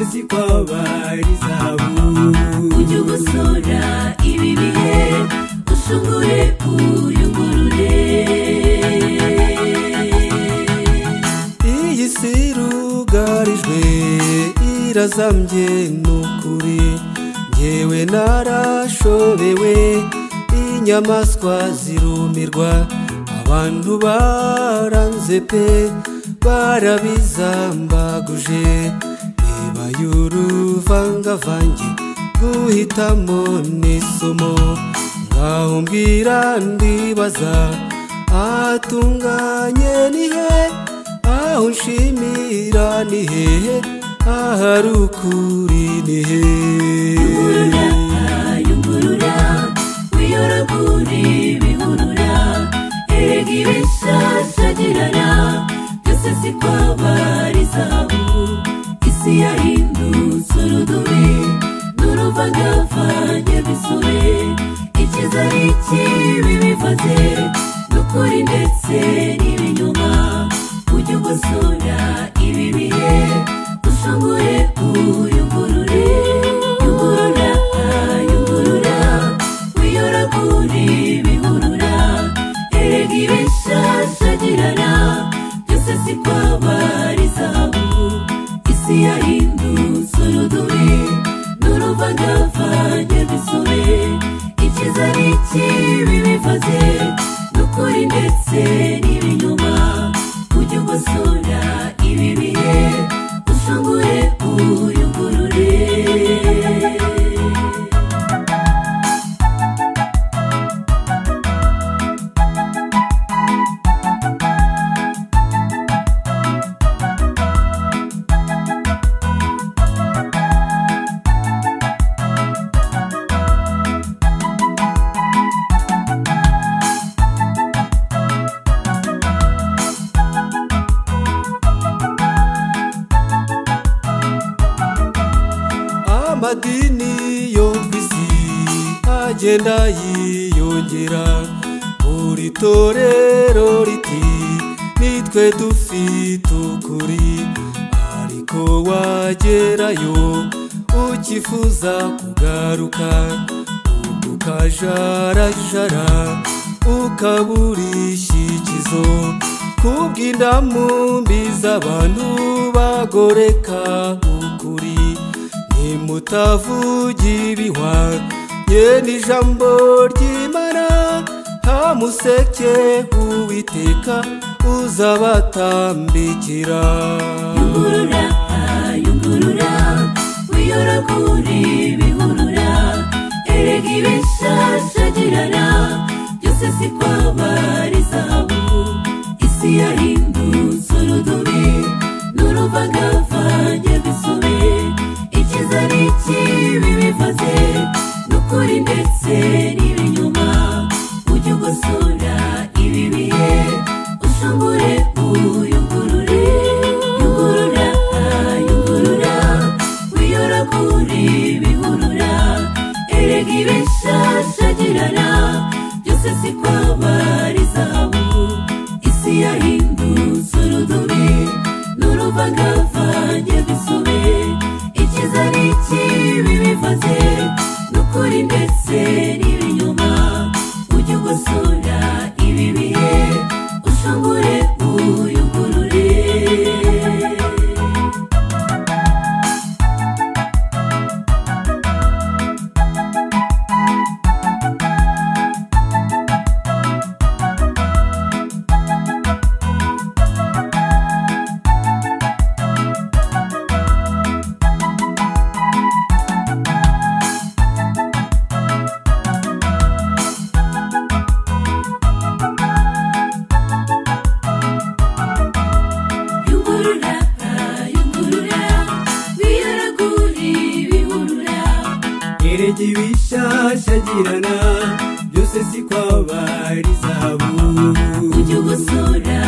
zikwabaye izahabu ujye ugosora ibi bihe usugure uyungurure iyi si irugarijwe irazambye n'ukuri ngewe narashobewe inyamaswa zirumirwa abantu baranze pe barabizambaguje niba y'uruvangavange guhitamo n'isomo ngaho mbwira ndibaza ahatunganye ni he aho nshimira ni hehe ahari ukuri ni hehe yungurura wiyoragure bihurura erega ibishashagirana byose si kwabara izahabu isi yahindutse urudubi n'uruvagavanye bisore icyiza n'ikibi bivaze n'ukuri ndetse n'ibinyoma ujye ugosora ibi bihe ushobore kuyungurure yungurura yungurura wiyoragure bihurura erega ibishashagirana byose si kwabara izahabu isi yahindutse urudubi n'uruvagavanye rw'isuri icyiza n'ikibi bivaze n'ukuri ndetse n'ibinyoma ujye ugosora ibi bihe ushobore kuyungurure amadini yo ku isi agenda yiyongera buri torero riti nitwe dufite ukuri ariko wagerayo ukifuza kugaruka ubwo ukajarajara ukaburisha ikizo kubw'indamu mbi z'abantu bagoreka ukuri nimutavugira ibihwa ye n'ijambo ry'imana hamuseke uwiteka uzabatambikira yungurura yungurura wiyoragure bihurura erega ibishashagirana byose si kwabara izahabu isi yahindutse urudubi n'uruvagavanye rw'isuri icyiza n'ikibi bivaze n'ukuri ndetse n'ibinyoma ujye ugosora ibi bihe ushobore kuyungurure yungurura yungurura wiyoragure bihurura erega ibishashagirana byose si kwabara izahabu isi yahindutse urudubi n'uruvagavanye rw'isuri icyiza n'ikibi bivaze n'ukuri ndetse n'ibinyoma ujye ugosora ibi bihe ushobore kuyungurure yungurura yungurura wiyoragure bihurura erega ibishashagirana byose si kwabari izahabu ujye ugosora